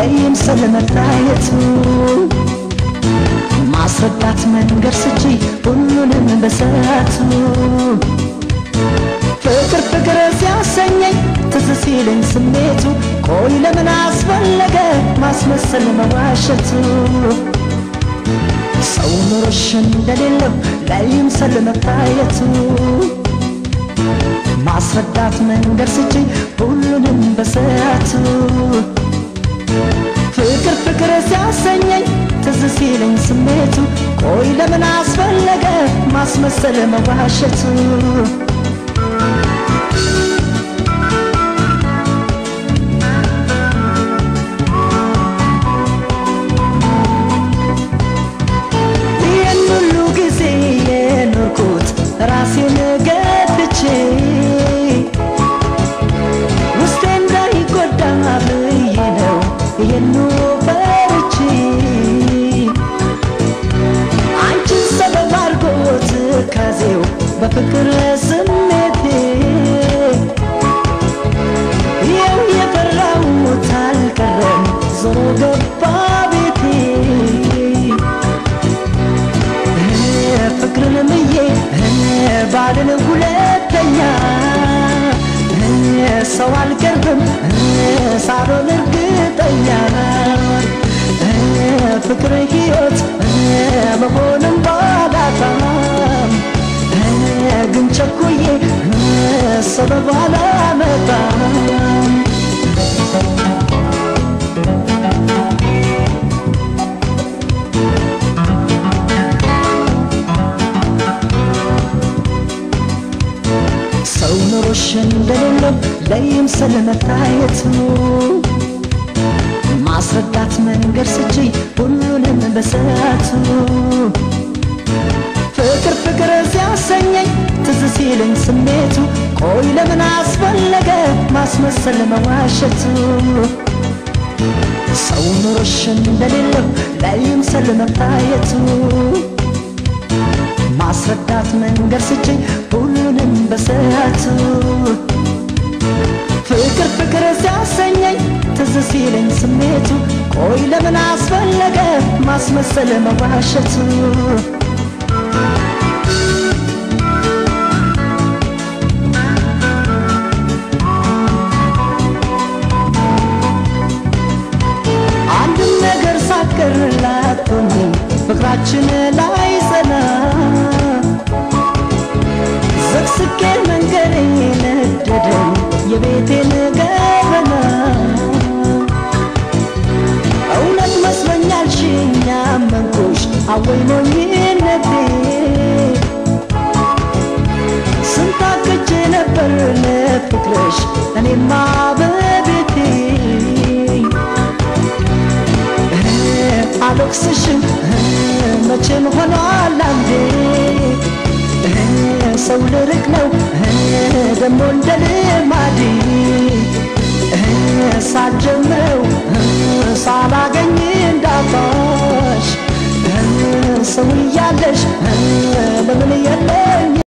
ለይምሰል መታየቱ ማስረዳት መንገድ ስጂ ሁሉንም በሰዓቱ ፍቅር ፍቅር ሲያሰኘኝ ትዝ ሲለኝ ስሜቱ ቆይ ለምን አስፈለገ ማስመሰል መዋሸቱ ሰው ኑሮሽ እንደሌለው ለይምሰል መታየቱ ማስረዳት መንገድ ስጂ ሁሉንም በሰዓቱ ፍቅር ፍቅር ሲያሰኘኝ ትዝ ሲለኝ ስሜቱ ቆይ ለምን አስፈለገ ማስመሰል መዋሸቱ ይህን ሁሉ ጊዜ የኖርኩት ራሴን ገድቼ ውስጤ እንዳይጎዳ ብዬ ነው ይህኑ ፈርቼ አንቺን ሰበብ አድርጎት ካዜው በፍቅር ስሜቴ ይኸው የፈራሁት አልቀረም ዞሮ ገባ ቤቴ ፍቅርን ምዬ ባልን ሁለተኛ ሰው አልቀርብም ሳሎን እርግጠኛ ፍቅር ሕይወት መሆንም ባላጣም ግን ቸኩዬ ሰበብ አላመጣም ሰው ኑሮሽ እንደሌለው ለይምሰል መታየቱ ማስረዳት መንገድ ስቺ ሁሉንም በሰዓቱ ፍቅር ፍቅር ሲያሰኘኝ ትዝ ሲለኝ ስሜቱ ቆይ ለምን አስፈለገ ማስመሰል መዋሸቱ ሰው ኑሮሽ እንደሌለው ለይምሰል መታየቱ ማስረዳት መንገድ ስችኝ ሁሉንም በሰዓቱ ፍቅር ፍቅር ሲያሰኘኝ ትዝ ሲለኝ ስሜቱ ቆይ ለምን አስፈለገ ማስመሰል መዋሸቱ አንድም ነገር ሳትቀርላት ሆኜ ፍቅራችን ላይ ጸና ዘቅስቄ መንገድ ነደደኝ የቤቴን ገበና እውነት መስሎኛል ሽኛ መንኩሽ አወይ ሞኝነቴ ስንታቅጄ ነበር ለፍቅርሽ እኔማ በቤቴ አልወቅስሽም መቼም ሆኗል አንዴ ሰው ልርቅ ነው ደሞ እንደ ልማዴ ሳልጀምረው ሳላገኝ እንዳጣሽ ሰው እያለሽ